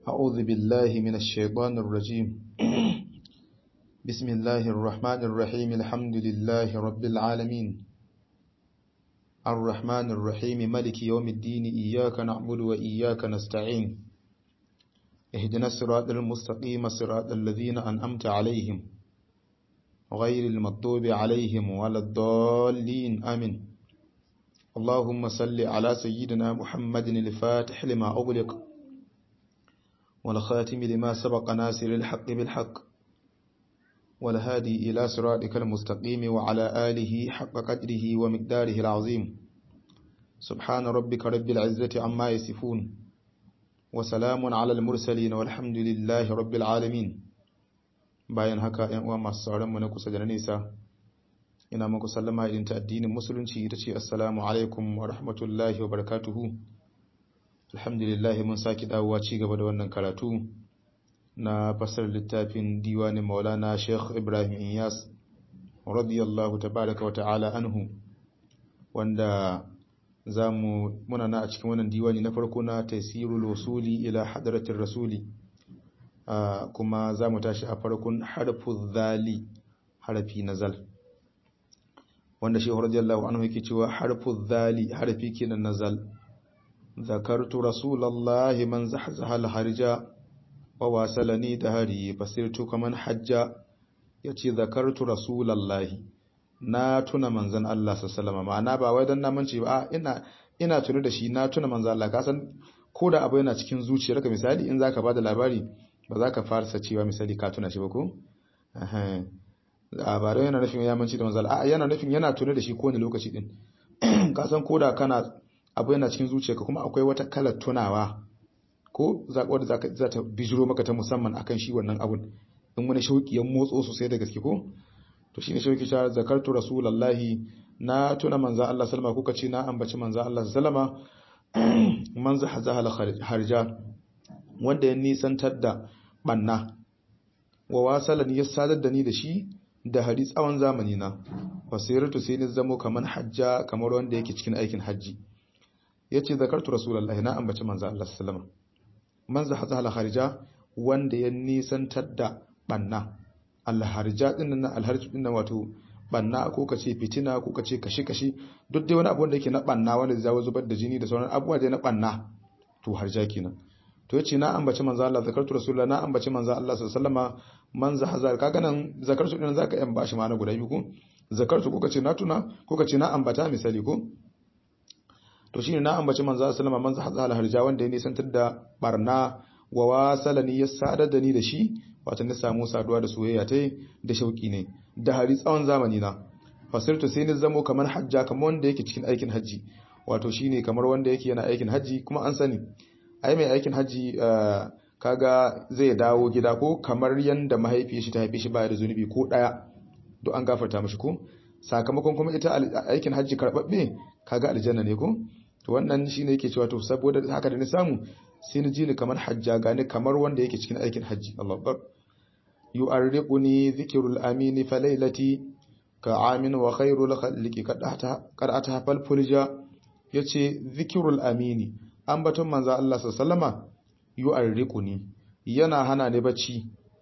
أعوذ بالله من الشيطان الرجيم بسم الله الرحمن الرحيم الحمد لله رب العالمين الرحمن الرحيم ملك يوم الدين إياك نعبد وإياك نستعين اهدنا الصراط المستقيم صراط الذين أنعمت عليهم غير المطلوب عليهم ولا الضالين آمين اللهم صل على سيدنا محمد الفاتح لما أغلق والخاتم لما سبق ناصر الحق بالحق والهادي إلى صراطك المستقيم وعلى آله حق قدره ومقداره العظيم سبحان ربك رب العزة عما يصفون وسلام على المرسلين والحمد لله رب العالمين bayan haka ‘yan uwa masu sauran mu na kusa da na nesa ina muku sallama irin ta addinin musulunci ita ce assalamu alaikum wa rahmatullahi wa barakatuhu alhamdulillah mun saki dawowa ci gaba da wannan karatu na fasar littafin diwanin maulana sheikh ibrahim inyas radiyallahu tabaraka wa ta'ala anhu wanda zamu muna na a cikin wannan diwani na farko na taysirul wasuli ila hadratir rasuli kuma zamu tashi a farkon harfu zali harafi nazal wanda shehu radiyallahu anhu yake cewa harfu zali harafi kenan nazal zakartu rasulullahi man zahzaha al-harja wa wasalani dahari fasirtu kaman hajja yace zakartu rasulullahi na tuna manzon Allah sallallahu alaihi ma'ana ba wai dan na mance ba ina ina tuna da shi na tuna manzon Allah ka san ko da abu yana cikin zuciyarka misali in zaka bada labari ba za ka farsa cewa misali ka tuna shi ba ko a ba yana nufin ya manci da manzon Allah a yana nufin yana tuna da shi kowane lokaci din ka san ko da kana abu yana cikin zuciyarka kuma akwai wata kalar tunawa ko wadda za ta bijiro maka ta musamman akan shi wannan abun in wani shauki ya motso sosai da gaske ko to shine shauki ta zakartu rasulullahi na tuna manzo Allah sallama kuka ce na ambaci manzo Allah sallama man zahazaha harja wanda ya nisantar da banna wa wasalan ya sadar da ni da shi da hari tsawon zamani na fasiratu sai ni zamo kamar hajja kamar wanda yake cikin aikin hajji yace zakartu rasulullahi na ambaci manzo Allah sallama man zahaza al-harja wanda ya nisantar da banna al-harja din nan al-harj din nan wato banna ko kace fitina ko kace kashi kashi duk dai wani abu wanda yake na banna wanda zai zubar da jini da sauran abubuwa dai na banna to harja kenan to yace na ambaci manzo Allah zakartu rasulullahi na ambaci manzo Allah sallallahu alaihi wasallama man zahaza kaga nan zakartu din zaka yan bashi ma'ana guda biyu ko zakartu ko kace na tuna ko kace na ambata misali ko to shine na ambaci manzo sallama manzo hazal harja wanda ya nisantar da barna wa wasalani ya sadar da ni da shi wato na samu saduwa da soyayya tai da shauki ne da hari tsawon zamani na fasirtu sai ni zamo kamar hajja kamar wanda yake cikin aikin haji wato shine kamar wanda yake yana aikin haji kuma an sani ai mai aikin haji kaga zai dawo gida ko kamar yanda mahaifiyar shi ta haife shi baya da zunubi ko daya to an gafarta mishi ko sakamakon kuma ita aikin haji karbabbe kaga aljanna ne ko to wannan shine yake cewa to saboda haka da ni samu sai ni ji ni kamar hajja gani kamar wanda yake cikin aikin haji Allah akbar yu'arriquni dhikrul amini fa laylati ka amin wa khairul khalqi qad ata fal fulja yace dhikrul amini ambaton manzo Allah sallama yu'arriquni yana hana ni bacci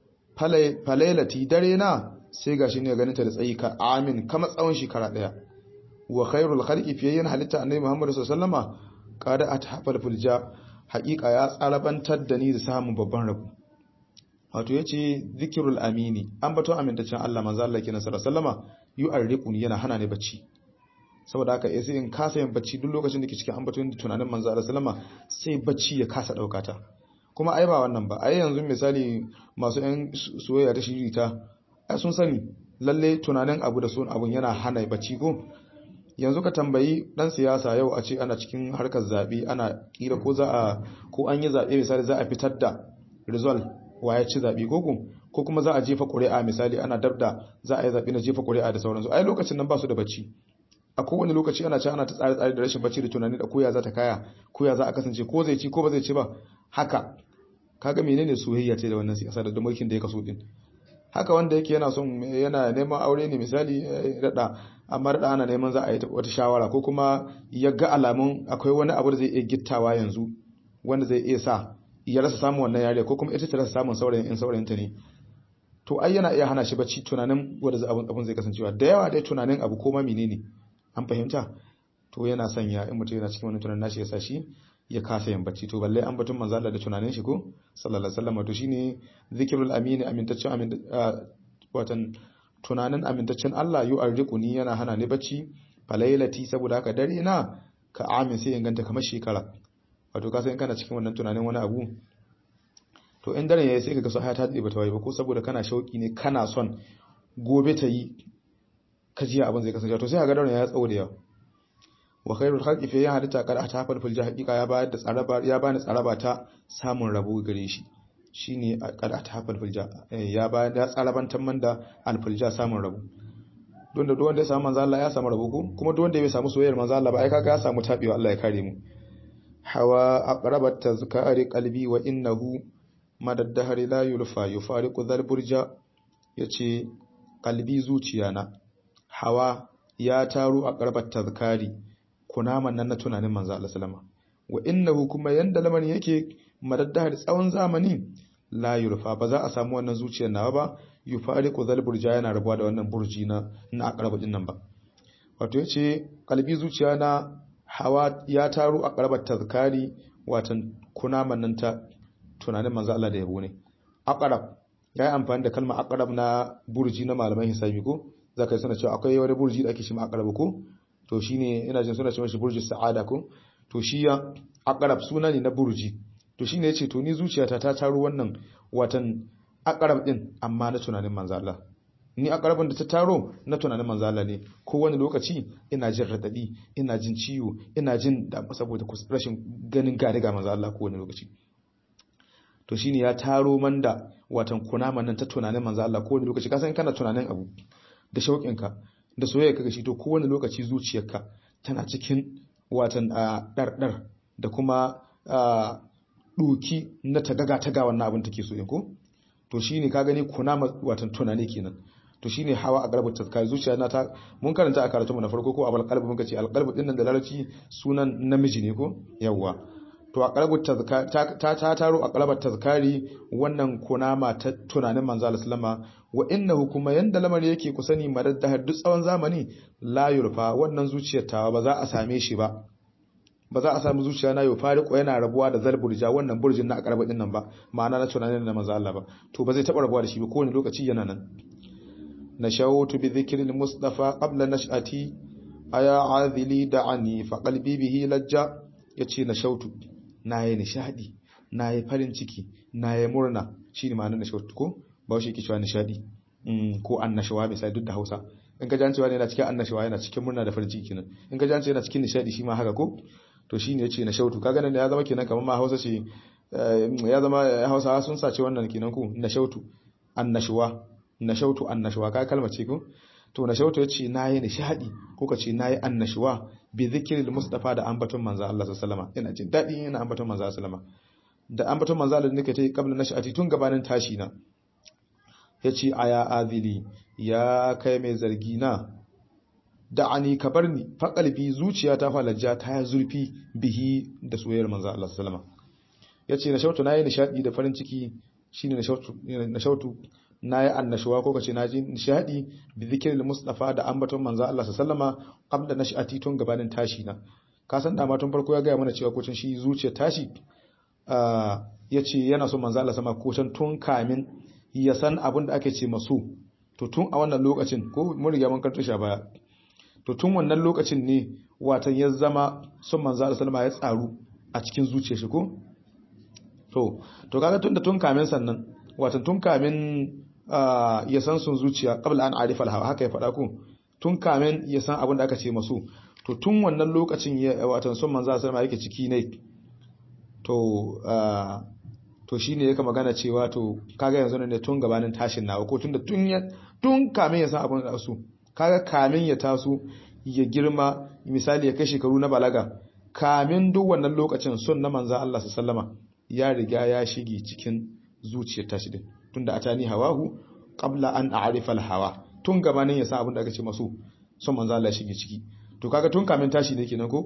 fa laylati dare na sai gashi ne ganin ta da tsayi ka amin kama tsawon shekara daya wa khairul khalqi fiyayyin halitta annabi Muhammad sallallahu alaihi wasallama qada atafal fulja haqiqa ya tsarabantar da ni da samun babban rabo wato yace zikrul amini an bato amintaccen Allah manzo Allah kenan sallallahu alaihi wasallama yu'arriquni yana hana ni bacci saboda haka sai in kasa yin bacci duk lokacin da ke cikin ambaton da tunanin manzo Allah sallama sai bacci ya kasa daukata kuma ai ba wannan ba ai yanzu misali masu yan soyayya ta shirita ai sun sani lalle tunanin abu da son abun yana hana bacci ko yanzu ka tambayi dan siyasa yau a ce ana cikin harkar zabe ana kila ko za a ko an yi zabe misali za a fitar da result waye ci zabe ko ko kuma za a jefa ƙuri'a misali ana dabda za a yi zabe na jefa ƙuri'a da sauransu ai lokacin nan ba su da bacci a kowane lokaci ana ci ana ta tsare tsare da rashin bacci da tunani da koya za ta kaya koya za a kasance ko zai ci ko ba zai ci ba haka kaga menene soyayya ce da wannan siyasa da mulkin da ya kaso din haka wanda yake yana son yana neman aure ne misali rada amma rada ana neman za a yi wata shawara ko kuma ya ga alamun akwai wani abu da zai iya gittawa yanzu wanda zai iya sa ya rasa samun wannan yare ko kuma ita ta rasa samun saurayin in saurayinta ne to ai yana iya hana shi bacci tunanin wanda abun abun zai kasancewa da yawa dai tunanin abu ko ma menene an fahimta to yana sanya in mutum yana cikin wani tunanin nashi ya sa shi ya kasa yin bacci to balle an batun manzo Allah da tunanin shi ko sallallahu alaihi wasallam to shine zikrul amin amintaccen amin watan tunanin amintaccen Allah yu'arriquni yana hana ni bacci falailati saboda haka dare na ka amin sai inganta kamar shekara wato ka san kana cikin wannan tunanin wani abu to in dare yayi sai kaga so haya ta dade bata waye ba ko saboda kana shauki ne kana son gobe ta yi kajiya abin zai kasance to sai kaga dare ya tsawo da yawa wa khairul khalqi fi hadita qad atafal fil haqiqa ya bayar da tsaraba ya bani tsaraba ta samun rabo gare shi shine qad atafal fil ya bayar da tsarabantan man da al fil samun rabo don da duk wanda ya samu manzo Allah ya samu rabo ko kuma duk wanda bai samu soyayyar manzo Allah ba ai kaga ya samu tabewa Allah ya kare mu hawa aqrabat tazkari qalbi wa innahu madad dahri la yulfa yufariqu dhal burja yace qalbi zuciyana hawa ya taro aqrabat tazkari kunaman nan na tunanin manzo Allah sallama wa innahu kuma yanda lamarin yake madaddahar tsawon zamani la yurfa ba za a samu wannan zuciyar nawa ba yufariqu zal burja yana rabuwa da wannan burji na na aqraba din nan ba wato yace kalbi zuciya na hawa ya taro aqrabat tazkari watan kunaman nan ta tunanin manzo Allah da yabo ne aqrab yayi amfani da kalmar aqrab na burji na malaman hisabi ko zaka yi sana cewa akwai wani burji da ake shi aqrab ko to shine ina jin suna cewa shi burji sa'ada ko to shi ya aqrab suna ne na burji to shine yace to ni zuciyata ta taro wannan watan aqrab din amma na tunanin manzo Allah ni aqrabin da ta taro na tunanin manzo Allah ne ko wani lokaci ina jin radadi ina jin ciwo ina jin da saboda rashin ganin gari ga manzo Allah ko wani lokaci to shine ya taro man da watan kunaman nan ta tunanin manzo Allah ko wani lokaci kasan kana tunanin abu da shauƙinka da soyayya kaga shi to ko wani lokaci zuciyarka tana cikin watan ɗarɗar da kuma ɗoki na tagaga taga wannan abin take so ko to shine ka gani kuna watan tunani kenan to shine hawa a garbar tazkari zuciya na ta mun karanta a karatu mu na farko ko abal qalbi muka ce al qalbi din nan da larabci sunan namiji ne ko yawwa to a qalbu tazkari ta ta taro a qalbar tazkari wannan kunama ta tunanin manzo Allah sallama wa innahu kuma yanda lamari yake ku sani madaddahar duk tsawon zamani la yurfa wannan zuciyar ta ba za a same shi ba ba za a samu zuciya na yau fariko yana rabuwa da zal burja wannan burjin na akarba din nan ba ma'ana na tunanin da manzo Allah ba to ba zai taba rabuwa da shi ba kowane lokaci yana nan nashawtu bi dhikril mustafa qabla nash'ati aya azili da'ani fa qalbi bihi lajja yace nashawtu nayi nishadi nayi farin ciki nayi murna shine ma'anar nashawtu ko ba shi yake cewa nishadi ko annashawa misali duk da Hausa in ka jancewa ne yana cikin annashawa yana cikin murna da farin ciki kenan in ka jance yana cikin nishadi shi ma haka ko to shine yace na shautu kaga nan ya zama kenan kamar ma Hausa ce ya zama Hausa sun sace wannan kenan ku na shautu annashuwa na shautu annashuwa ka kalma ce ko to na shautu yace nayi nishadi ko ka ce nayi annashuwa bi zikril mustafa da ambaton manzo Allah sallallahu alaihi wasallam ina jin dadi ina ambaton manzo sallallahu alaihi wasallam da ambaton manzo Allah nake ta yi kabla nashati tun gabanin tashi na yace aya azili ya kai mai zargi na da'ani ka bar ni fa kalbi zuciya ta falajja ta ya zurfi bihi da soyayyar manzo Allah sallama yace na shautu nayi nishadi da farin ciki shine na shautu na shautu nayi annashuwa ko kace naji nishadi bi zikril mustafa da ambaton manzo Allah sallama qabla nashati tun gabanin tashi na ka san dama tun farko ya ga mana cewa ko tun shi zuciya tashi yace yana so manzo Allah sama ko tun kamin ya san abin da ake ce maso to tun a wannan lokacin ko mun riga mun karanta shi baya to tun wannan lokacin ne watan ya zama son manzo Allah sallama ya tsaru a cikin zuciyar shi ko to to kaga tun da tun kamin sannan watan tun kamin ya san sun zuciya qabla an arifa al haka ya faɗa ko tun kamin ya san abin da aka ce maso to tun wannan lokacin ya watan son manzo Allah sallama yake ciki ne to to shine yake magana cewa to kaga yanzu ne tun gabanin tashin nawa ko tunda tun ya tun kamin ya san abin da su kaga kamin ya taso ya girma misali ya kai shekaru na balaga kamin duk wannan lokacin son na manzan Allah sallama ya riga ya shige cikin zuciyar tashi din tunda atani hawahu qabla an a'rifa al-hawa tun gabanin ya san abin da aka ce masu son manzan Allah ya shige ciki to kaga tun kamin tashi ne kenan ko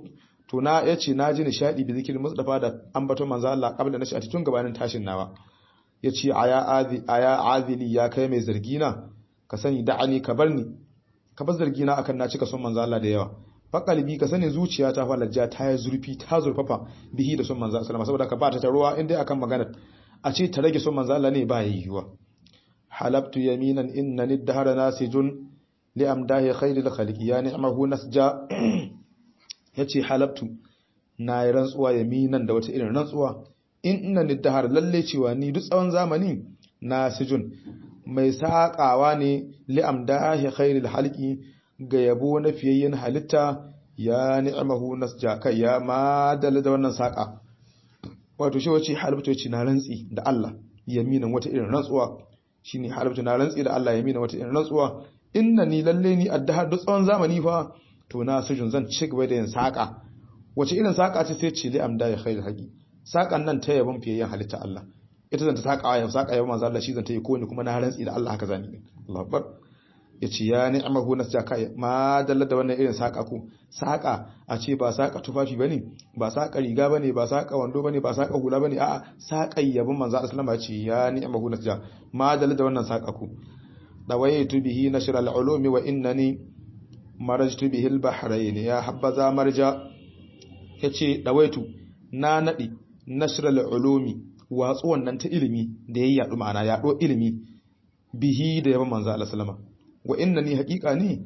to na yace na ji nishadi bi zikirin mustafa da ambaton manzo Allah kabla na shi tun gabanin tashin nawa yace aya azi aya azili ya kai mai zargina ka sani da'ani ka barni ka bar zargina akan na cika son manzo Allah da yawa fa kalbi ka sani zuciya ta fa lajja ta yi zurfi ta zurfafa bihi da son manzo Allah saboda ka ba ta ruwa inda akan magana a ce ta rage son manzo Allah ne ba yiwuwa halabtu yaminan innani dahara nasijun li amdahi khairil khaliqi ya ni'mahu nasja yace halabtu na yi rantsuwa yaminan da wata irin rantsuwa innani dahara lalle cewa ni duk tsawon zamani nasijun mai saƙawa ne li amdahi khairil khaliqi ga yabo na fiyayyen halitta ya ni'mahu nasja kai ya madalla da wannan saƙa wato shi wace halabtu yace na rantsi da Allah yaminan wata irin rantsuwa shine halabtu na rantsi da Allah yaminan wata irin rantsuwa innani lalle ni addahar duk tsawon zamani fa to na sujun zan ci gaba da yin saƙa wace irin saƙa ce sai ce li amdahi khairil haqi saƙan nan ta yabon fiyayyen halitta Allah ita zan ta saƙa ya saƙa yabon manzo Allah shi zan ta yi ko ni kuma na rantsi da Allah haka zani Allahu akbar yace ya ni'amahu nasja kai ma dalla da wannan irin saka ku saka a ce ba saka tufafi bane ba saka riga bane ba saka wando bane ba saka hula bane a'a saka yabin manzo Allah sallama yace ya ni'amahu nasja ma dalla da wannan saka ku dawaitu bihi nashr al-ulumi wa innani marajtu bihi al-bahrayn ya habbaza marja yace dawaitu na nadi nashr al-ulumi watsu wannan ta ilimi da yayi yadu ma'ana yado ilimi bihi da yabin manzo Allah sallama wa inna ni haƙiƙa ni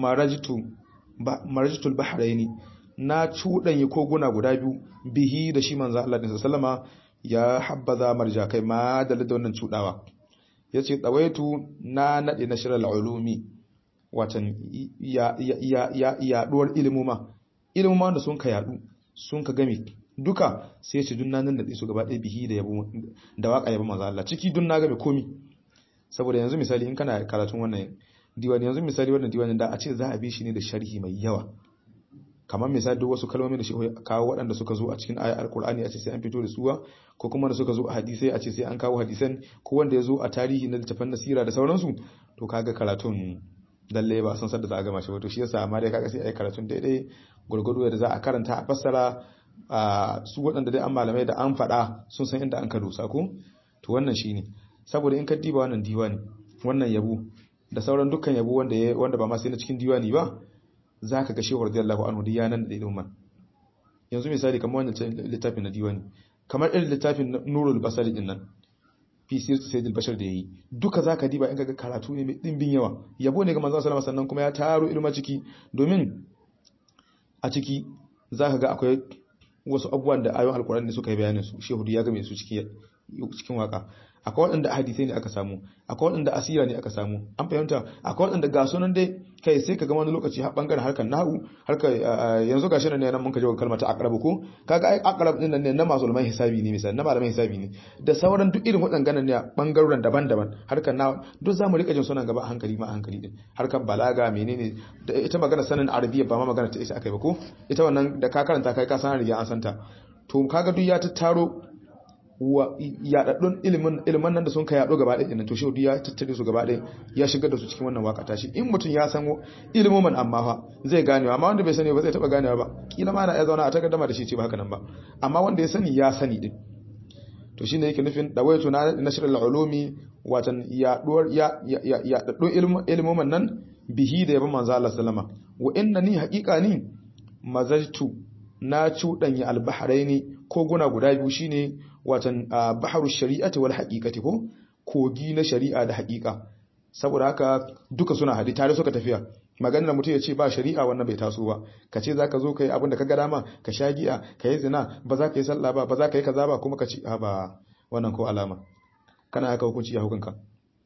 marajitul bahraini na cuɗanye koguna guda biyu bihi da shi manzo Allah da sallama ya habbaza marja kai ma da da wannan cuɗawa yace tsawaitu na nade na shiral ulumi watan ya ya ya yaduwar ilimuma ilimuma da sun ka yadu sun ka game duka sai ce dunna nan da su gaba ɗaya bihi da yabo da waka yabo manzo Allah ciki dunna game komi saboda yanzu misali in kana karatun wannan diwani yanzu misali wannan diwanin da a ce za a bi shi ne da sharhi mai yawa kamar misali duk wasu kalmomi da shi kawo waɗanda suka zo a cikin ayar alkur'ani a ce sai an fito da suwa ko kuma da suka zo a hadisai a ce sai an kawo hadisan ko wanda ya zo a tarihi na littafan nasira da sauransu to kaga karatun lalle ba san sadda za a gama shi wato shi yasa amma dai kaga sai a yi karatun daidai gurgudu da za a karanta a fassara su waɗanda dai an malamai da an faɗa sun san inda an ka dosa ko to wannan shine saboda in ka diba wannan diwani wannan yabo da sauran dukkan yabo wanda ya wanda ba ma sai na cikin diwani ba zaka ga shehu radiyallahu anhu da yanan da ilimin yanzu misali kamar wannan littafin na diwani kamar irin littafin nurul basari din nan fi sirr sayyidul bashar da yayi duka zaka diba in kaga karatu ne mai dimbin yawa yabo ne ga manzon sallallahu sannan kuma ya taro ilma ciki domin a ciki zaka ga akwai wasu abubuwan da ayoyin alkurani suka yi bayanin su shehu ya game su cikin cikin waka akwai waɗanda hadisai ne aka samu akwai waɗanda asira ne aka samu an fahimta akwai waɗanda ga sunan dai kai sai ka ga wani lokaci har bangaren harkar nahu harkar yanzu gashi nan ne nan mun ka jawo kalmar ta aqrab ko kaga ai aqrab din nan ne na mazulman hisabi ne misali na malaman hisabi ne da sauran duk irin waɗannan ne bangaren daban-daban harkar na duk zamu rika jin sunan gaba a hankali ma a hankali din harkar balaga menene da ita magana sanin arabiya ba ma magana ta ita akai ba ko ita wannan da ka karanta kai ka san riga an santa to kaga duk ya tattaro wa yaɗaɗɗun ilimin nan da sun ka yaɗo gaba ɗaya to shi ya tattare su gaba ɗaya ya shigar da su cikin wannan waka tashi in mutum ya san ilimin amma fa zai ganewa amma wanda bai sani ba zai taɓa ganewa ba kila ma na ya zauna a takaddama da shi ce ba haka nan ba amma wanda ya sani ya sani din to shine yake nufin dawaitu na nashr al-ulumi watan yaɗuwar ya yaɗaɗɗun ilimin nan bihi da yaban manzo Allah sallama wa innani haqiqa ni mazajtu na cuɗanya al-bahraini koguna guda biyu shine watan baharu shari'ati wal haqiqati ko kogi na shari'a da haqiqa saboda haka duka suna hadi tare suka tafiya maganar mutum ya ce ba shari'a wannan bai taso ba ka ce zaka zo kai abin da ka ga dama ka sha giya ka yi zina ba za ka yi sallah ba ba za ka yi kaza ba kuma ka ce ba wannan ko alama kana haka hukunci ya hukunka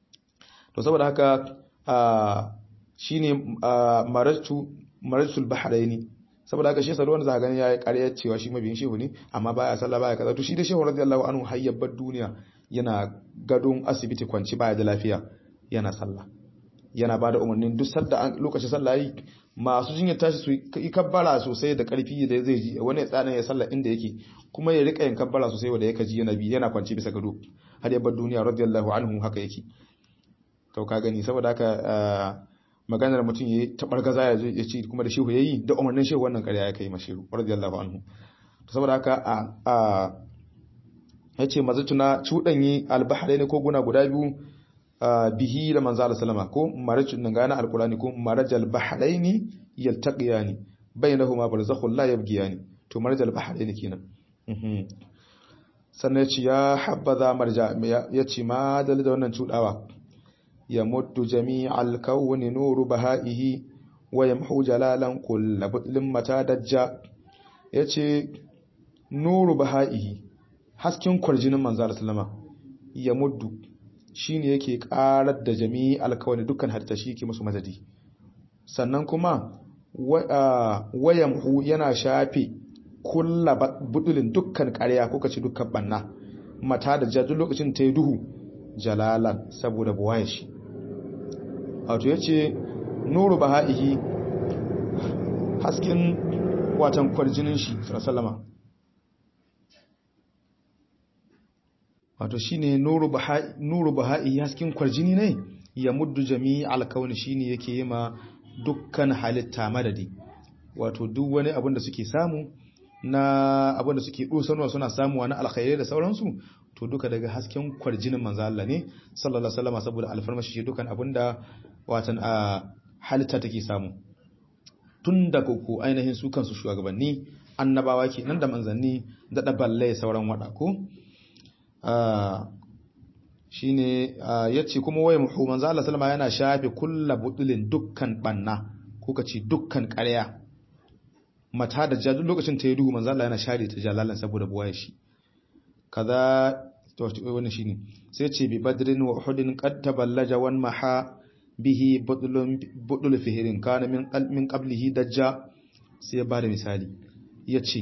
to saboda haka shine maratu maratul bahraini saboda haka shi yasa wanda za gani yayi ƙarya cewa shi mabiyin shehu ne amma baya sallah baya kaza to shi da shehu radiyallahu anhu hayyabar duniya yana gadon asibiti kwanci baya da lafiya yana sallah yana bada umarnin duk sadda lokacin sallah yi masu jinyar tashi su yi kabbara sosai da karfi da zai ji wani tsanan ya sallah inda yake kuma ya rika yin kabbara sosai wanda yake ji yana bi yana kwanci bisa gado har ya bar duniya radiyallahu anhu haka yake to ka gani saboda haka maganar mutum yayi tabargaza ya ya ci kuma da shehu yayi da umarnin shehu wannan ƙarya ya kai mashiru radiyallahu anhu to saboda haka a a yace mazatuna cudanyi albahrain ko guna guda biyu bihi da manzo Allah sallama ko marajin nan gana alqurani ko marajal bahrain yaltaqiyani bainahuma barzakhun la yabghiyani to marajal bahrain kenan sannan yace ya habbaza marja yace ma dal da wannan cudawa ya muddu jami'al kawni nuru bahaihi wa yamhu jalalan kull budlin mata dajja yace nuru bahaihi hasken kwarjinin manzo Allah sallama ya muddu shine yake karar da jami'al kawni dukkan halitta shi yake musu madadi sannan kuma wayamhu yana shafe kulla budulin dukkan ƙarya ko kace dukkan banna mata da jajin lokacin ta yi duhu jalalan saboda buwaye shi wato yace nuru bahaihi hasken watan kwarjinin shi sallama wato shine nuru bahai nuru bahai hasken kwarjini ne ya muddu jami'al kauni shine yake yi ma dukkan halitta madadi wato duk wani abin da suke samu na abin da suke dosarwa suna samuwa na alkhairai da sauransu to duka daga hasken kwarjinin manzo Allah ne sallallahu alaihi wasallam saboda alfarmashi shi dukan abin da watan a halitta take samu tun daga ko ainihin su kansu shugabanni annabawa ke nan da manzanni da daballe sauran wada ko shine yace kuma waye muhu manzo Allah sallama yana shafe kullu budulin dukkan banna ko kace dukkan ƙarya mata da jadu lokacin ta yi duhu manzo Allah yana share ta jalalan saboda buwaye shi kaza to wannan shine sai yace bi badrin wa uhudin qad taballaja wan maha bihi budulun budul fihirin kana min min qablihi dajja sai ya bada misali yace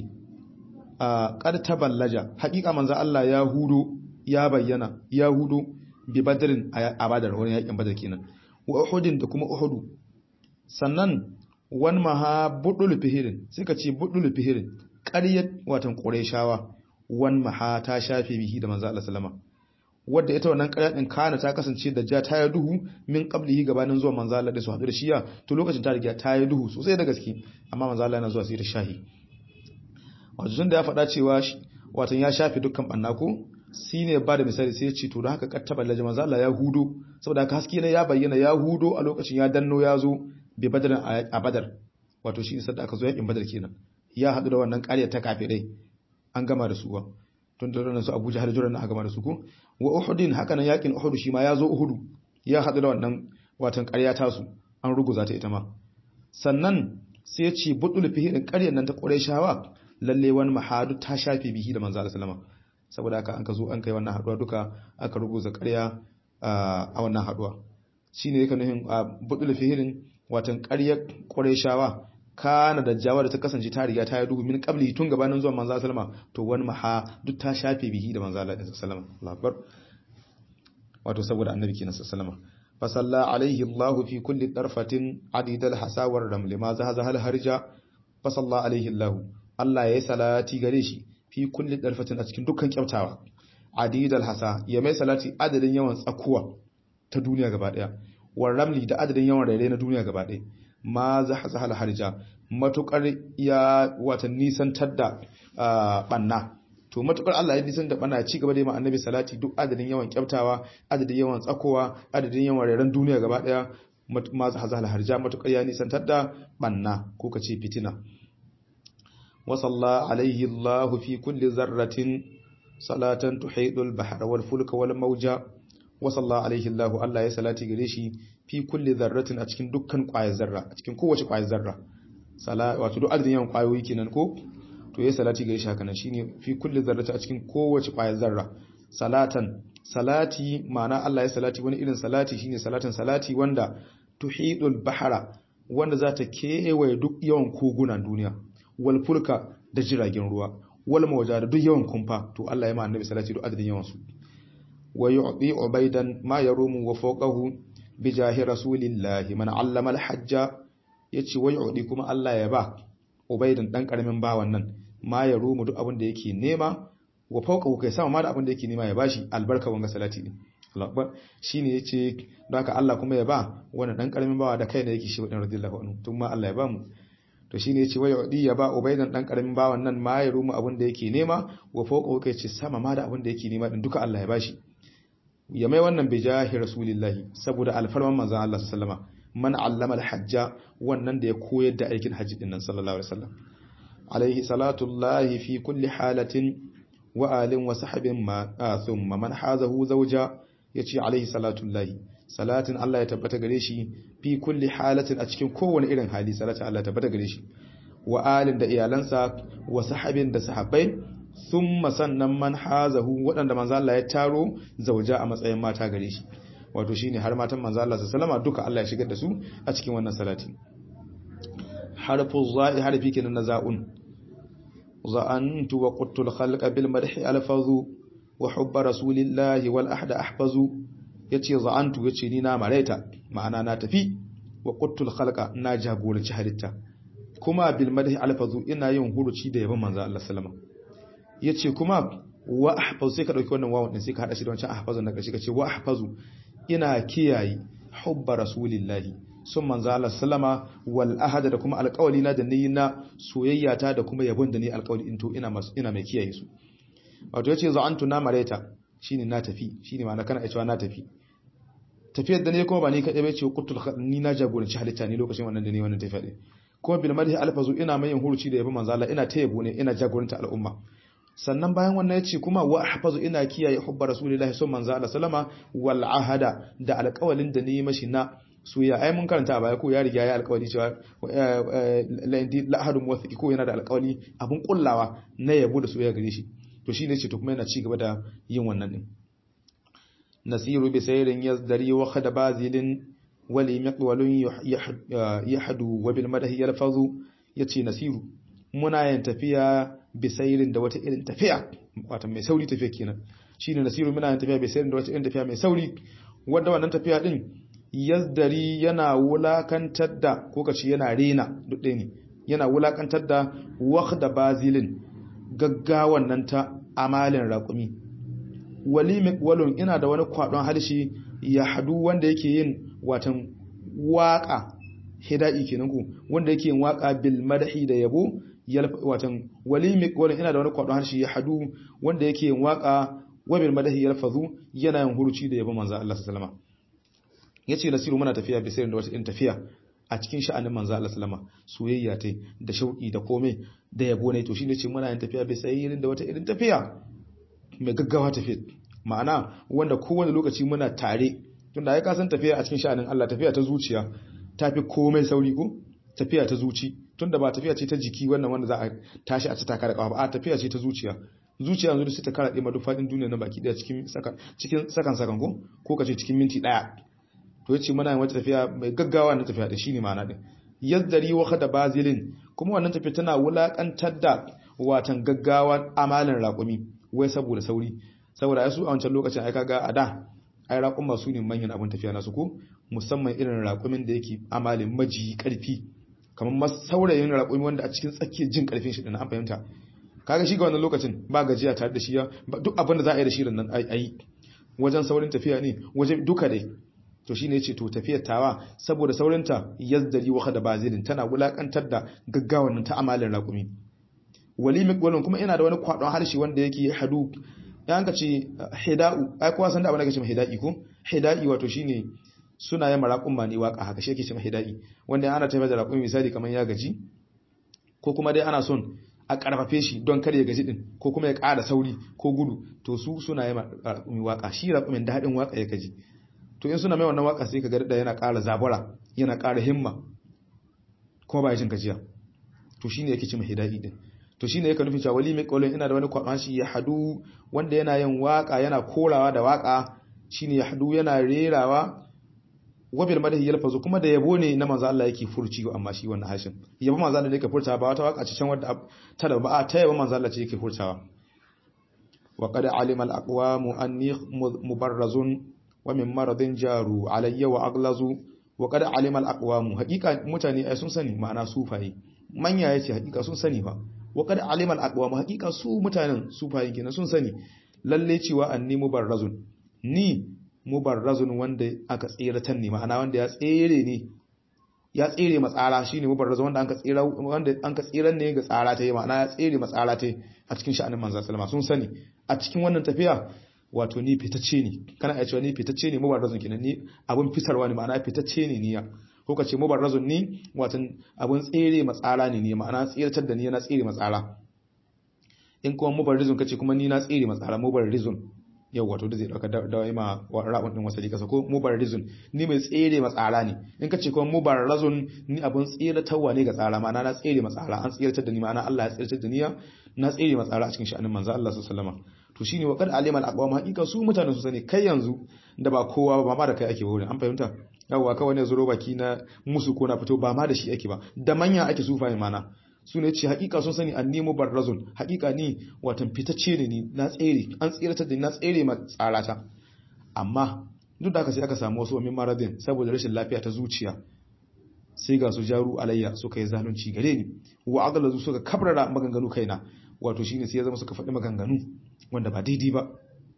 a qad taballaja haƙiƙa manzo Allah ya hudo ya bayyana ya hudo bi badrin a badar wani yakin badar kenan wa uhudin da kuma uhudu sannan wan maha budul fihirin suka ce budul fihirin ƙaryar watan qurayshawa wan maha ta shafe bihi da manzo Allah sallama wadda ita wannan ƙarya din kana ta kasance da ja ta yi duhu min qablihi gabanin zuwa manzo Allah da su hadu da shiya to lokacin ta riga ta yi duhu sosai da gaske amma manzo Allah yana zuwa sai da shahi wato tun da ya faɗa cewa watan ya shafe dukkan banna ko shi ne ba da misali sai ya ce to da haka kattaba laji manzo Allah ya hudo saboda haka haske ne ya bayyana ya hudo a lokacin ya danno ya zo bi badar a badar wato shi ne da aka zo yakin badar kenan ya haɗu da wannan ƙarya ta kafirai an gama da su ba tun da ranar su Abuja har juran aka gama da su ko wa Uhudin haka nan yakin Uhud shi ma ya zo Uhudu ya haɗu da wannan watan ƙarya ta su an ruguza ta ita ma sannan sai ya ce budul fihi ƙaryar nan ta Qurayshawa lalle wani mahadu ta shafe bihi da manzo Allah sallama saboda haka an ka zo an kai wannan haduwa duka aka rubuta ƙarya a wannan haduwa shine yake nufin budul fihirin watan ƙaryar Qurayshawa kana da jawa da ta kasance ta riga ta yi duhu min qabli tun gabanin zuwan manzo sallama to wani maha duk ta shafe bihi da manzo sallama Allahu akbar wato saboda annabi kenan sallama fa salla alaihi Allahu fi kulli darfatin adidal hasawar ramli ma zahaza hal harja fa salla alaihi Allahu Allah ya yi salati gare shi fi kulli darfatin a cikin dukkan kyautawa adidal hasa ya mai salati adadin yawan tsakuwa ta duniya gaba daya war ramli da adadin yawan rairai na duniya gaba daya ma zahaza hal harja matukar ya wata nisantar da banna to matukar Allah ya nisan da banna ci gaba da yi annabi salati duk adadin yawan kyautawa adadin yawan tsakowa adadin yawan rairan duniya gaba daya ma zahaza hal harja matukar ya nisantar da banna ko kace fitina وصلى عليه الله في كل ذرة صلاة تحيط البحر والفلك والموجة وصلى عليه الله الله يا صلاتي gare shi fi kulli dharratin a cikin dukkan ƙwayar zarra a cikin kowace ƙwayar zarra sala wato duk adadin yawan ƙwayoyi kenan ko to ya salati gare shi haka nan shine fi kulli dharratin a cikin kowace ƙwayar zarra salatan salati ma'ana Allah ya salati wani irin salati shine salatan salati wanda tuhidul bahara wanda za ta kewaye duk yawan kogunan duniya wal fulka da jiragen ruwa wal mawaja da duk yawan kumfa to Allah ya ma annabi salati duk adadin yawan su wa yu'ti ubaidan ma yarumu wa fawqahu bi jahi rasulillahi man allama al hajja yace wa yu'ti kuma Allah ya ba ubaidan dan karamin bawan nan ma yarumu duk abin da yake nema wa fawqahu kai sama ma da abin da yake nema ya bashi albarka wanga salati din Allah shine yace don haka Allah kuma ya ba wannan dan karamin bawa da kai ne yake shi wadan radiyallahu anhu tun ma Allah ya ba mu to shine yace wai yudi ya ba ubaidan dan karamin bawan nan ma ya rumu abin da yake nema wa fawqa kai ce sama ma da abin da yake nema din duka Allah ya bashi ya mai wannan bijahi rasulillahi saboda alfarman manzon Allah sallallahu alaihi wasallama man allama alhajja wannan da ya koyar da aikin hajji din nan sallallahu alaihi wasallam alaihi salatullahi fi kulli halatin wa alin wa sahabin ma thumma man hazahu zawja yace alaihi salatullahi salatin Allah ya tabbata gare shi fi kulli halatin a cikin kowane irin hali salatin Allah ya tabbata gare shi wa alin da iyalansa wa sahabin da sahabbai thumma sannan man hazahu waɗanda manzo Allah ya taro zauja a matsayin mata gare shi wato shine har matan manzo Allah sallama duka Allah ya shigar da su a cikin wannan salati harfu za'i harfi kenan na za'un za'antu wa quttul khalqa bil madhi alfazu wa hubba rasulillahi wal ahda ahfazu yace za'antu yace ni na maraita ma'ana na tafi wa quttul khalqa na jagoranci halitta kuma bil madhi alfazu ina yin huruci da yaban manzo Allah sallama yace kuma wa ahfazu sai ka dauki wannan wawun din sai ka hada shi da wancan ahfazu na karshe kace wa ahfazu ina kiyaye hubba rasulillahi sun manzo Allah sallama wal ahada da kuma alƙawali na da ni na soyayya ta da kuma yabon da ni alƙawali in to ina masu ina mai kiyaye su wato yace za'antu na mareta shine na tafi shine ma'ana kana cewa na tafi tafiyar da ne kuma ba ni kadai bai ce qutul ni na jagoranci halitta ni lokacin wannan da ni wannan tafiya din kuma bil madhi alfazu ina mai yin huruci da yabon manzo Allah ina ta yabo ne ina jagoranta al'umma sannan bayan wannan yace kuma wa ahfazu ina kiyaye hubba rasulillahi sallallahu manzo Allah sallama wal ahada da alƙawalin da ni mashi na suya ai mun karanta a baya ko ya riga ya alƙawari cewa la indi la ahadun muwaffiqi ko yana da alƙawari abun kullawa na yabo da soyayya gare shi to shine yace to kuma yana ci gaba da yin wannan din nasiru bi sayrin yazdari wa khada bazilin wali miqwalun yahdu wa bil madahi yalfazu yace nasiru muna yin tafiya bisairin da wata irin tafiya wata mai sauri tafiya kenan shine nasiru muna yin tafiya bisairin da wata irin tafiya mai sauri wanda wannan tafiya din yazdari yana wulakantar da ko kace yana rena duk ɗaya ne yana wulakantar da waqda bazilin gaggawan nan ta amalin raƙumi walimi walun ina da wani kwadon harshe ya hadu wanda yake yin watan waka hida'i kenan ku wanda yake yin waka bil madahi da yabo watan walimi walun ina da wani kwadon harshe ya hadu wanda yake yin waka wabil madahi yalfazu yana yin huruci da yabo manzo Allah sallallahu alaihi wasallam yace nasiru muna tafiya bi sirrin da wata in tafiya a cikin sha'anin manzo Allah sallama soyayya tai da shauki da komai da yabo ne to shine ce muna yin tafiya bi sirrin da wata irin tafiya mai gaggawa tafiya ma'ana wanda kowane lokaci muna tare tunda ai ka san tafiya a cikin sha'anin Allah tafiya ta zuciya tafi komai sauri ko tafiya ta zuci tunda ba tafiya ce ta jiki wannan wanda za a tashi a ci taka da kafa ba a tafiya ce ta zuciya zuciya yanzu sai ta karaɗe ma duk faɗin duniya na baki daya cikin sakan cikin sakan sakan ko ko kace cikin minti daya to yace muna yin wata tafiya mai gaggawa na tafiya da shine ma'ana din yazdari wa khada bazilin kuma wannan tafiya tana wulakantar da watan gaggawa amalin raƙumi wai saboda sauri saboda ai su a wancan lokacin ai kaga a da ai raƙuma su ne manyan abin tafiya nasu ko musamman irin raƙumin da yake amalin maji karfi kamar saurayin raƙumi wanda a cikin tsakiyar jin karfin shi din an fahimta kaga shi ga wannan lokacin ba gajiya tare da shi ya duk abin da za a yi da shi nan ai wajen saurin tafiya ne wajen duka dai to shine yace to tafiyar tawa saboda saurinta yazdari wa da bazilin tana wulakantar da gaggawan nan ta amalin raƙumi walimi walin kuma ina da wani kwadon harshe wanda yake hadu yan ka ce hida'u ai kowa san da abin da kace hida'i ko hida'i wato shine suna yin maraƙun ma ne waka haka shi yake cewa hida'i wanda ana tafiya da raƙumi misali kamar ya gaji ko kuma dai ana son a karfafe shi don kar ya gaji din ko kuma ya ƙara sauri ko gudu to su suna yin raƙumi waka shi raƙumin da haɗin waka ya gaji to in suna mai wannan waka sai ka ga da yana ƙara zabura yana ƙara himma kuma ba ya jin gajiya to shine yake cewa hida'i din to shine yake nufin cewa wali mai kaulin ina da wani kwamashi ya hadu wanda yana yin waka yana korawa da waka shine ya hadu yana rerawa wabil madahi yalfazu kuma da yabo ne na manzo Allah yake furci amma shi wannan hashin yabo manzo Allah ne yake furtawa ba wata waka ce can wadda ta da ba ta yabo manzo Allah ce yake furtawa wa qad alima al aqwamu anni mubarrazun wa min maradin jaru alayya wa aglazu wa qad alima al aqwamu haqiqa mutane ai sun sani ma'ana sufaye manya yace haqiqa sun sani fa wa qad alima al aqwamu haqiqa su mutanen sufaye kenan sun sani lalle cewa anni mubarrazun ni mubarrazun wanda aka tsiratan ne ma'ana wanda ya tsere ne ya tsere matsara shine mubarrazun wanda an ka tsira wanda an ka tsiran ne ga tsara ta yi ma'ana ya tsere matsara ta a cikin sha'anin manzo sallama sun sani a cikin wannan tafiya wato ni fitacce ne kana iya cewa ni fitacce ne mubarrazun kenan ni abun fitarwa ne ma'ana fitacce ne niya ko ka ce mubarrazun ni watan abun tsere matsala ne ne ma'ana tsiratar da ni na tsere matsala in kuma mubarrizun kace kuma ni na tsere matsala mubarrizun yau wato da zai dauka da ma ra'un din wasali kasa ko mubarrizun ni mai tsere matsala ne in kace kuma mubarrazun ni abun tsiratarwa ne ga tsara ma'ana na tsere matsala an tsiratar da ni ma'ana Allah ya tsiratar da ni na tsere matsala a cikin sha'anin manzo Allah sallallahu alaihi wasallam to shine wa qad alima al-aqwam haqiqa su mutanen su sani kai yanzu da ba kowa ba ma da kai ake wurin an fahimta yawa kawai ne zuro baki na musu ko na fito ba ma da shi ake ba da manya ake sufa mana su ne ce hakika sun sani an nemo barrazun hakika ni watan fitacce ne ni na tsere an tseratar da ni na tsere ma tsarata amma duk da haka sai aka samu wasu min maradin saboda rashin lafiya ta zuciya sai ga su jaru alayya suka yi zalunci gare ni wa agalazu suka kabrara maganganu kaina wato shine sai ya zama suka faɗi maganganu wanda ba daidai ba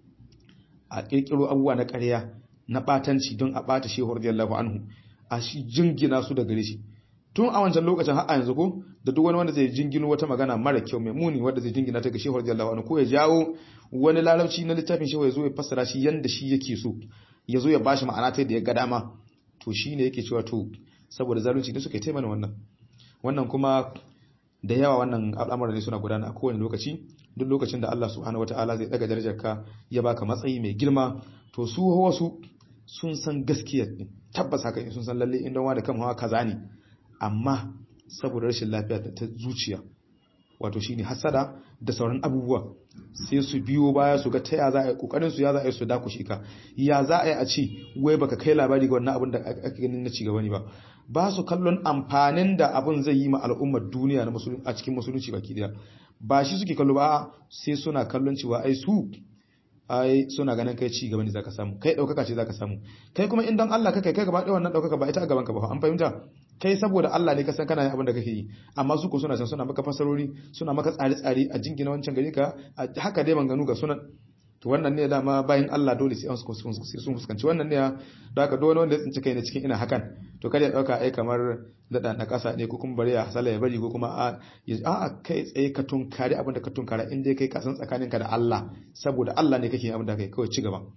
a kirkiro abubuwa na ƙarya na batanci don a bata shehu radiyallahu anhu a shi jingina su da gare shi tun a wancan lokacin har a yanzu ko da duk wani wanda zai jingino wata magana mara kyau mai muni wanda zai jingina ta ga shehu radiyallahu anhu ko ya jawo wani larabci na littafin shehu ya zo ya fassara shi yanda shi yake so ya zo ya bashi ma'ana ta da ya ga dama to shine yake cewa to saboda zalunci ne suka yi taimana wannan wannan kuma da yawa wannan al'amuran ne suna gudana a kowane lokaci duk lokacin da Allah subhanahu wataala zai daga darajarka ya baka matsayi mai girma to su wasu sun san gaskiya ne tabbas haka ne sun san lalle inda wani kan hawa kaza ne amma saboda rashin lafiya ta zuciya wato shine hasada da sauran abubuwa sai su biyo baya su ga ta ya za a yi kokarin su ya za a yi su dakushe ka ya za a yi a ce wai baka kai labari ga wannan abin da ake ganin na cigaba ne ba ba su kallon amfanin da abin zai yi ma al'ummar duniya na a cikin musulunci baki daya ba shi suke kallo ba sai suna kallon cewa ai su ai suna ganin kai ci gaba ne zaka samu kai daukaka ce zaka samu kai kuma in dan Allah kake kai gaba ɗaya wannan daukaka ba ita a gaban ka ba an fahimta kai saboda Allah ne ka san kana yin abin da kake yi amma su ko suna san suna maka fasarori suna maka tsare-tsare a jingina wancan gari ka haka dai manganu ga sunan to wannan ne dama bayan Allah dole sai sun fuskanci wannan ne da haka dole wanda ya tsinci kai ne cikin ina hakan to kada ya dauka ai kamar da na kasa ne ko kuma bari ya hasala ya bari ko kuma a a kai tsaye ka tunkari abin da ka tunkara in dai kai ka san tsakaninka da Allah saboda Allah ne kake yin abin da kai kawai ci gaba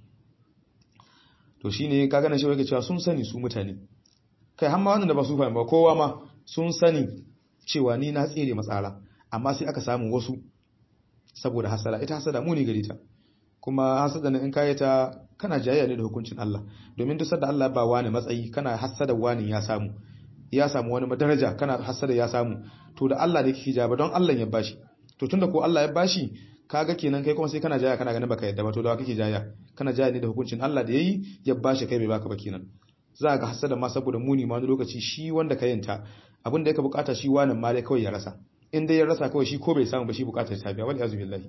to shine ka gane shi yake cewa sun sani su mutane kai har ma wannan da ba su fahimta ba kowa ma sun sani cewa ni na tsere matsala amma sai aka samu wasu saboda hasala ita hasada muni gare ta kuma hasada in kayi ta kana jayayya ne da hukuncin Allah domin duk sanda Allah ba wani matsayi kana hasada wani ya samu ya samu wani daraja kana hasada ya samu to da Allah ne kike jaba don Allah ya bashi to tunda ko Allah ya bashi kaga kenan kai kuma sai kana jayayya kana ganin baka yadda ba to da kake jayayya kana jayayya ne da hukuncin Allah da yayi ya bashi kai bai baka ba kenan za ga hasada ma saboda muni ma wani lokaci shi wanda ka yanta abin da yake bukata shi wani ma dai kawai ya rasa in dai ya rasa kawai shi ko bai samu ba shi bukatar ta biya wal yazu billahi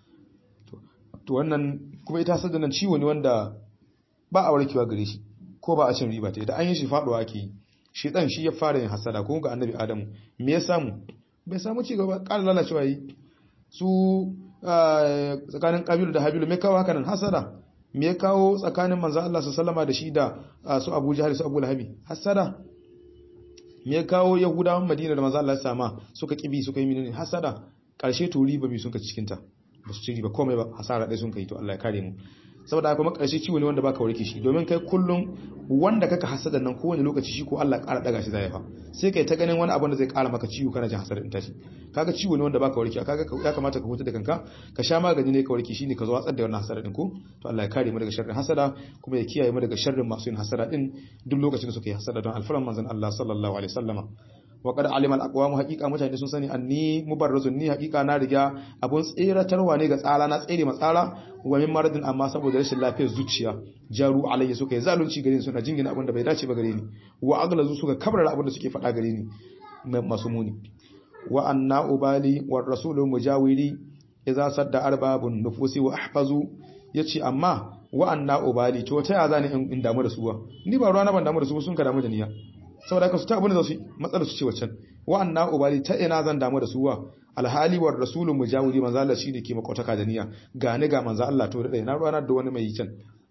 to wannan kuma ita hasada nan ciwo ne wanda ba a warkewa gare shi ko ba a cin riba ta idan an yi shi faduwa ake yi shi dan shi ya fara yin hasada ko ga annabi adamu me ya samu bai samu ci gaba ƙara lalacewa yi su tsakanin kabilu da habilu me kawo haka nan hasada me ya kawo tsakanin manzo Allah sallama da shi da su Abu Jahl su Abu Lahabi hasada me ya kawo Yahudawan Madina da manzo Allah sama suka kibi suka yi minene hasada karshe to riba bi sun ka cikin ta ba su ci riba komai ba hasara dai sun kai to Allah ya kare mu saboda kuma karshe ciwo ne wanda baka warke shi domin kai kullum wanda kaka hasada nan kowane lokaci shi ko Allah ƙara daga shi zai fa sai kai ta ganin wani abu da zai ƙara maka ciwo kana jin hasada din tashi kaga ciwo ne wanda baka warke kaga ya kamata ka huta da kanka ka sha magani ne ka warke shine ka zo watsar da wannan hasada din ko to Allah ya kare mu daga sharrin hasada kuma ya kiyaye mu daga sharrin masu yin hasada din duk lokacin da suka yi hasada don alfaran manzon Allah sallallahu alaihi wasallama wa qad alima al-aqwam haqiqa mutane sun sani anni mubarrazun ni haqiqa na riga abun tseratarwa ne ga tsala na tsere matsala wa min maradin amma saboda rashin lafiyar zuciya jaru alayya suka yi zalunci gare ni suna jingina abin da bai dace ba gare ni wa aglazu suka kabrara abin da suke faɗa gare ni masu muni wa anna ubali wa rasulu mujawiri idza sadda arbabun nufusi wa ahfazu yace amma wa anna ubali to ta ya zani in damu da suwa ni ba ruwa na ban damu da su sun ka damu da niyya saboda haka su ta abin da su matsalar su ce waccan wa'anna ubali ta ina zan damu da suwa alhali war rasulun mujawiri manzo Allah shine ke makotaka da niyya ga ni ga manzo Allah to da na ruwana da wani mai can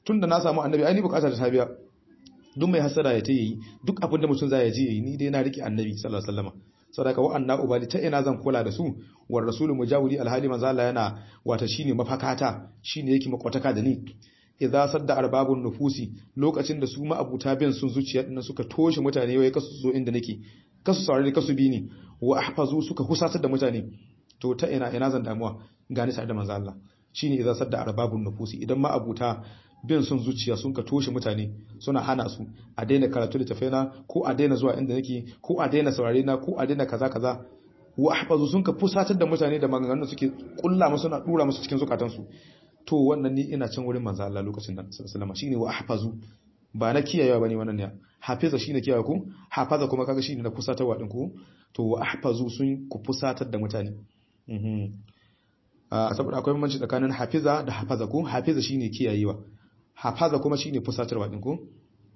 tunda na samu annabi ai ni bukata ta biya duk mai hasada ya ta yi duk abin da mutum zai ji ni dai na rike annabi sallallahu alaihi wasallam saboda wa anna ubali ta ina zan kula da su war rasulu mujawili alhali manzo Allah yana wata shine mafakata shine yake makwataka da ni idza sadda arbabun nufusi lokacin da su ma abuta bin sun zuciya din suka toshe mutane wai kasu zo inda nake kasu saurari kasu bi ni wa ahfazu suka husatar da mutane to ta ina ina zan damuwa gani tare da manzo Allah shine idza sadda arbabun nufusi idan ma abuta bin sun zuciya sun ka toshe mutane suna hana su a daina karatu da tafaina ko a daina zuwa inda nake ko a daina saurare na ko a daina kaza kaza wa ahfazu sun ka fusatar da mutane da maganganun suke kulla musu na dura musu cikin zukatansu to wannan ni ina can wurin manzo Allah lokacin nan sallallahu alaihi shine wa ahfazu ba na kiyayewa bane wannan ne hafiza shine kiyaye ku hafaza kuma kaga shine na fusatarwa din ku to wa ahfazu sun ku fusatar da mutane mhm saboda akwai bambanci tsakanin hafiza da hafaza ku hafiza shine kiyayewa hafaza kuma shine fusatarwa din ku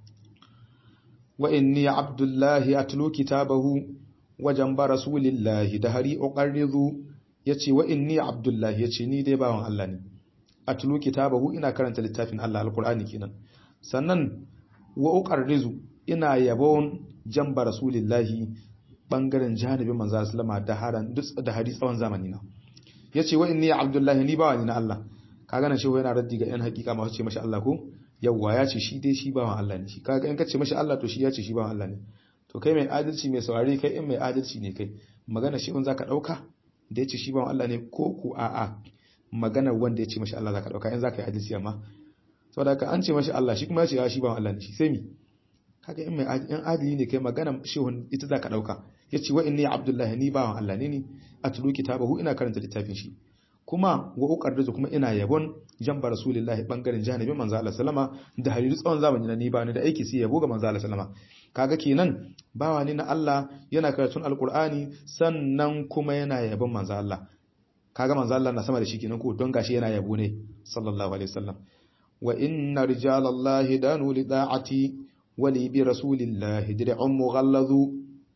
wa inni abdullahi atlu kitabahu wa jamba rasulillahi da hari uqarrizu yace wa inni abdullahi yace ni dai bawan Allah ne atlu kitabahu ina karanta littafin Allah alqur'ani kenan sannan wa uqarrizu ina yabon jamba rasulillahi bangaren janibin manzo sallama da haran da hari tsawon zamani na yace wa inni abdullahi ni bawan na Allah kaga nan shehu yana raddi ga yan hakika masu ce mashi Allah ko yawwa ya ce shi dai shi bawan Allah ne shi kaga in ka ce mashi Allah to shi ya ce shi bawan Allah ne to kai mai adalci mai saurare kai in mai adalci ne kai magana shi in zaka dauka da yace shi bawan Allah ne ko ku a'a maganar wanda ya ce mashi Allah zaka dauka in zaka yi adalci amma saboda ka an ce mashi Allah shi kuma ya ce ya shi bawan Allah ne shi sai mi kaga in mai in adali ne kai magana shehun ita zaka dauka yace wa inni abdullahi ni bawan Allah ne ni atlu kitabahu ina karanta littafin shi kuma wa uqaddisu kuma ina yabon jamba rasulullahi bangaren janibin manzo Allah sallama da hariru tsawon zamani na ni ba ni da aiki sai yabo ga manzo Allah sallama kaga kenan bawa ne na Allah yana karatun alqur'ani sannan kuma yana yabon manzo Allah kaga manzo Allah na sama da shi kenan ko don gashi yana yabo ne sallallahu alaihi wasallam wa inna rijalallahi danu li da'ati wa li bi rasulillahi dir'un mughalladhu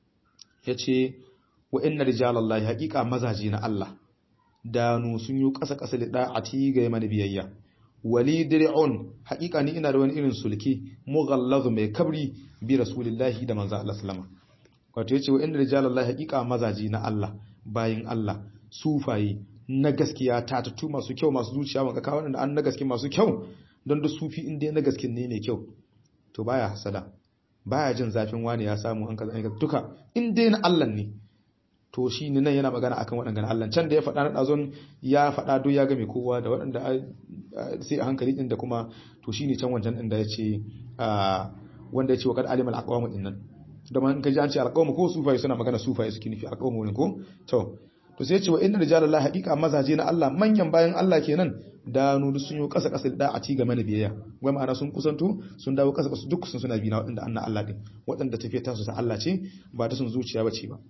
yace wa inna rijalallahi haqiqa mazaji na Allah danu sun yi ƙasa-ƙasa da ɗa'ati ga mana biyayya wali dir'un haƙiƙa ni ina da wani irin sulki mughallazu mai kabri bi rasulillahi da manzo Allah sallama wato yace wa inna rijalallahi haƙiƙa mazaji na Allah bayin Allah sufaye na gaskiya tatatu masu kyau masu zuciya maka kawo wanda an na gaske masu kyau don da sufi in dai na gaske ne mai kyau to baya hasada baya jin zafin wani ya samu an kaza duka in dai na Allah ne to shi ne nan yana magana akan waɗanda Allah can da ya faɗa na ɗazon ya faɗa duk ya game kowa da waɗanda sai a hankali ɗin da kuma to shi ne can wancan ɗin da ya ce wanda ya ce wa kad alimal aqwamu ɗin nan da man kaji an ce alqawmu ko sufaye suna magana sufaye suke nufi alqawmu ne ko to to sai ya ce wa inna rijalallahi haqiqa mazaje na Allah manyan bayan Allah kenan da nudu sun yi kasa kasa da a ci game da biyayya wai ma'ana sun kusanto sun dawo kasa kasa duk sun suna bi na waɗanda annan Allah din waɗanda tafiya ta su ta Allah ce ba ta sun zuciya ba ce ba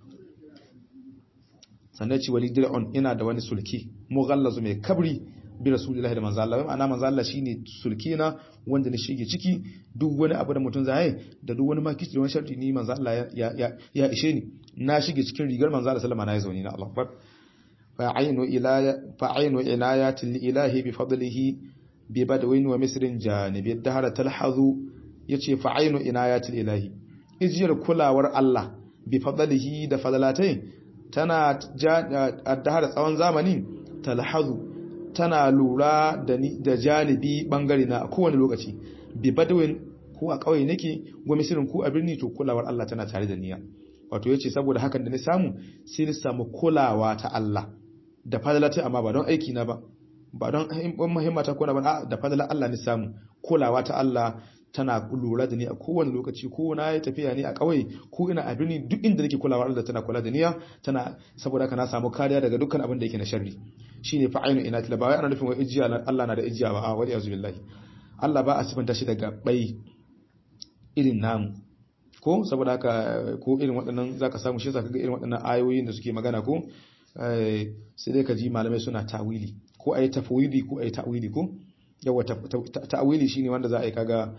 sannan ci wali dir'un ina da wani sulki mughallazu mai kabri bi rasulillahi da manzo Allah ma'ana manzo Allah shine sulki na wanda ne shige ciki duk wani abu da mutum zai da duk wani makici da wani sharti ni manzo Allah ya ya ya ishe ni na shige cikin rigar manzo Allah sallama na yi zauni na Allah akbar fa aynu ila fa aynu inayati lillahi bi fadlihi bi badwin wa misrin janibi dahara talhazu yace fa aynu inayati lillahi ijiyar kulawar Allah bi fadlihi da fadalatai tana addahar tsawon zamani talhazu tana lura da da janibi bangare na kowane lokaci bi badwin ko a kauye nake go misirin ko a birni to kulawar Allah tana tare da niyya wato yace saboda hakan da ni samu sai ni samu kulawa ta Allah da fadalata amma ba don aiki na ba ba don muhimmata ko na ba da fadalar Allah ni samu kulawa ta Allah tana lura da ni a kowane lokaci ko na yi tafiya ne a ƙauye ko ina a birni duk inda nake kulawa Allah tana kula da niya tana saboda haka na samu kariya daga dukkan abin da yake na sharri shine fa ainu ina tila ba wai ana nufin wai ijiya Allah na da ijiya ba a wali azu billahi Allah ba a sifanta shi daga bai irin namu ko saboda haka ko irin waɗannan zaka samu shi zaka ga irin waɗannan ayoyin da suke magana ko sai dai ka ji malamai suna tawili ko ayi tafwidi ko ayi ta'wili ko yawa ta'wili shine wanda za a yi kaga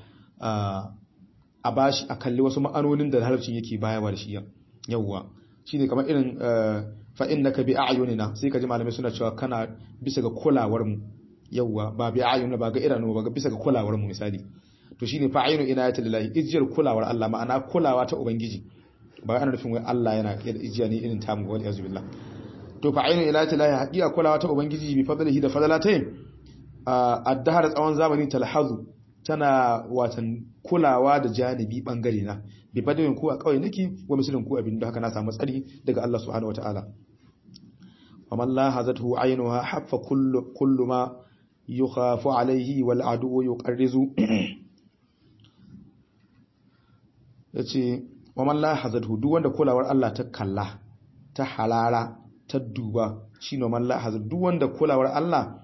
a bashi a kalli wasu ma'anonin da larabcin yake bayawa da shi yawwa shine kamar irin fa innaka bi a'yunina sai kaji malamai suna cewa kana bisa ga kulawar mu yawa ba bi ayun ba ga idanu ba ga bisa ga kulawar mu misali to shine fa ayinu inayati lillahi ijiyar kulawar Allah ma'ana kulawa ta ubangiji ba ana nufin wai Allah yana da ijiya ne irin tamu wal yazu billah to fa ayinu inayati lillahi haqiqa kulawa ta ubangiji bi fadlihi da fadlatai addahar tsawon zamani talhazu tana watan kulawa da janibi bangare na bi badawin ku a kawai nake wa misalin ku abin da haka na samu tsari daga Allah subhanahu wataala wa man la hazatu aynuha haffa kullu kullu ma yukhafu alayhi wal adu yuqarrizu yace wa man la hazatu duk wanda kulawar Allah ta kalla ta halala ta duba shine man la hazatu duk wanda kulawar Allah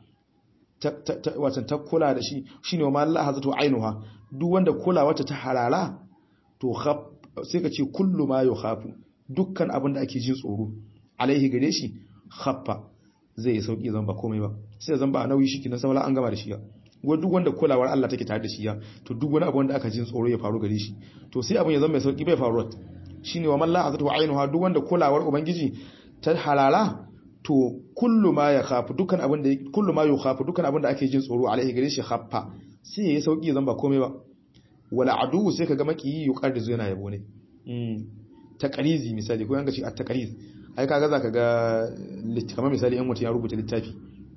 watan ta kula da shi shine wa Allah hazatu ainuha duk wanda kula wata ta halala to sai ka ce kullu ma yukhafu dukkan abin da ake jin tsoro alaihi gare shi khaffa zai yi sauki zan ba komai ba sai zan ba nauyi shiki na saula an gama da shi ya wa duk wanda kulawar Allah take tare da shi ya to duk wani abu wanda aka jin tsoro ya faru gare shi to sai abin ya zama mai sauki bai faru shine wa man la hazatu ainuha duk wanda kulawar ubangiji ta halala to kullu ma ya khafu dukkan abin da kullu ma yukhafu dukkan abin da ake jin tsoro alaihi gare shi khaffa sai yayi sauki zan ba komai ba wala adu sai kaga makiyi yuqarrizu yana yabo ne mm taqrizi misali ko yanga shi at taqriz ai kaga zaka ga kamar misali in mutum ya rubuta littafi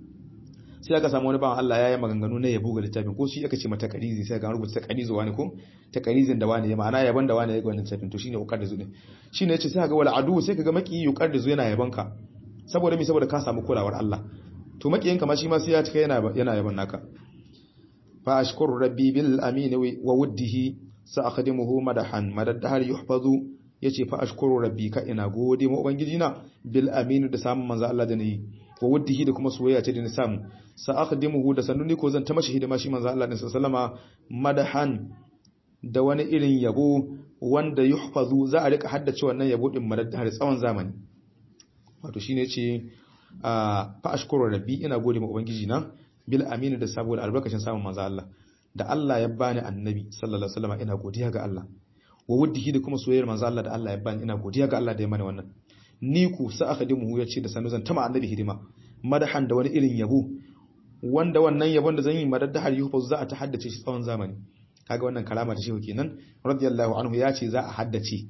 sai aka samu wani bawan Allah ya yi maganganu na yabo ga littafin ko shi aka ce mata taqrizi sai ga rubuta taqrizu wani ko taqrizin da wani ya ma'ana yaban da wani ya ga wannan littafin to shine yuqarrizu ne shine yace sai ga wala adu sai kaga makiyi yuqarrizu yana yabanka saboda mi saboda ka samu kulawar Allah to makiyin kama shi ma sai ya cika yana yana yaban naka fa ashkuru rabbi bil amin wa wuddihi sa akhdimuhu madahan madaddahar yuhfazu yace fa ashkuru rabbi ka ina gode ma ubangiji na bil amin da samun manzo Allah da nayi wa wuddihi da kuma soyayya ce da ni samu sa akhdimuhu da sanuni ko zan ta mashi hidima shi manzo Allah din sallama madahan da wani irin yabo wanda yuhfazu za a rika haddace wannan yabo din madaddahar tsawon zamani wato shine ce fa ashkuru rabbi ina gode ma ubangiji na bil amini da saboda albarkacin samun manzo Allah da Allah ya bani annabi sallallahu alaihi wasallam ina godiya ga Allah wa wuddihi da kuma soyayyar manzo Allah da Allah ya bani ina godiya ga Allah da ya mani wannan ni ku sa akhadimu ya ce da sanu zan tama annabi hidima madahan da wani irin yabo wanda wannan yabon da zan yi madaddahar yuhu za a ta haddace shi tsawon zamani kaga wannan kalama ta shehu kenan radiyallahu anhu ya ce za a haddace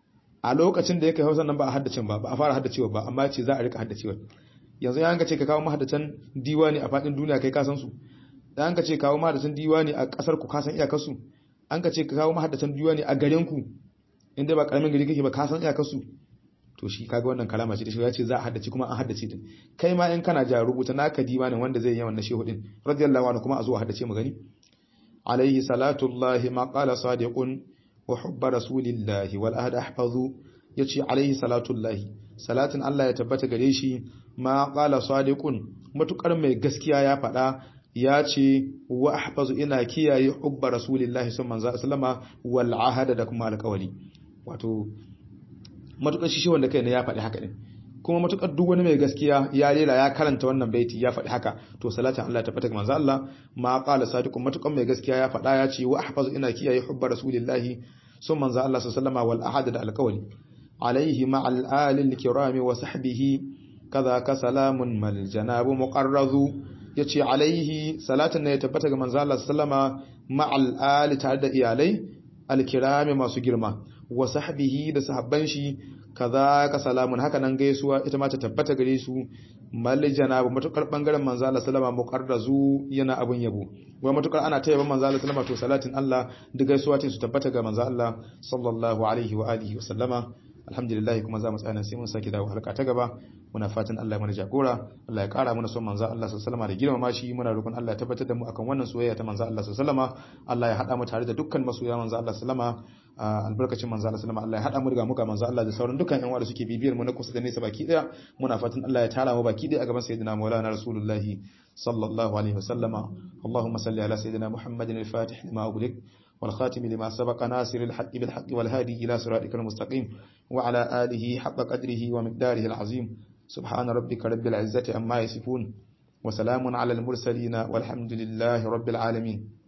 a lokacin da ya kai hausa nan ba a haddacin ba ba a fara haddacewa ba amma ce za a rika haddacewa yanzu ya hanka ce ka kawo mahaddatan diwani a fadin duniya kai kasan su da hanka ce kawo mahaddatan diwani a kasar ku kasan iyakar su an ka ce ka kawo mahaddatan diwani a garin ku inda ba karamin gari kake ba kasan iyakar su to shi kaga wannan kalama ce da shi ya ce za a haddace kuma an haddace din kai ma in kana ja rubuta naka diwanin wanda zai yi wannan shehu din radiyallahu anhu kuma a zo a haddace mu gani alaihi salatullahi ma qala sadiqun wa hubba rasulillahi wal ahd ahfazu yace alaihi salatullahi salatin Allah ya tabbata gare shi ma qala sadiqun matukar mai gaskiya ya faɗa ya ce wa ahfazu ina kiyaye hubba rasulillahi sallallahu alaihi wasallama wal ahd da kuma alƙawari wato matukar shi wanda kai ne ya faɗi haka din kuma matukar duk wani mai gaskiya ya rera ya karanta wannan baiti ya faɗi haka to salatin Allah ta fata ga manzo Allah ma qala sadiqun matukar mai gaskiya ya faɗa ya ce wa ahfazu ina kiyaye hubba rasulillahi sun manzo Allah sallallahu wal ahad da alqawli alaihi ma al alil kirami wa sahbihi kaza ka salamun mal janabu muqarrazu yace alaihi salatin ne ya tabbata ga manzo Allah sallama ma al ali tare da iyalai al kirami masu girma wa sahbihi da sahabban shi kaza ka salamun haka nan gaisuwa ita ma ta tabbata gare su mal janabu matukar bangaren manzo Allah sallama muqarrazu yana abun yabo wai matukar ana tayyaban manzo Allah sallama to salatin Allah da gaisuwa ta su tabbata ga manzo Allah sallallahu alaihi wa alihi wa sallama alhamdulillah kuma za mu tsaya sai mun saki dawo halka ta gaba muna fatan Allah ya mana jagora Allah ya kara mana son manzo Allah sallallahu alaihi da girmama shi muna roƙon Allah ya tabbatar da mu akan wannan soyayya ta manzo Allah sallallahu Allah ya hada mu tare da dukkan masoya manzo Allah sallallahu albarkacin manzo Allah sallallahu Allah ya hada mu daga muka manzo Allah da sauran dukkan yan uwa da suke bibiyar mu na kusa da nesa baki daya muna fatan Allah ya tara mu baki daya a gaban sayyidina Maulana Rasulullahi sallallahu alaihi wasallama Allahumma salli ala sayyidina Muhammadin al-Fatih lima ughliq والخاتم لما سبق ناصر الحق بالحق والهادي إلى صراطك المستقيم وعلى آله حق قدره ومقداره العظيم سبحان ربك رب العزة أما يصفون وسلام على المرسلين والحمد لله رب العالمين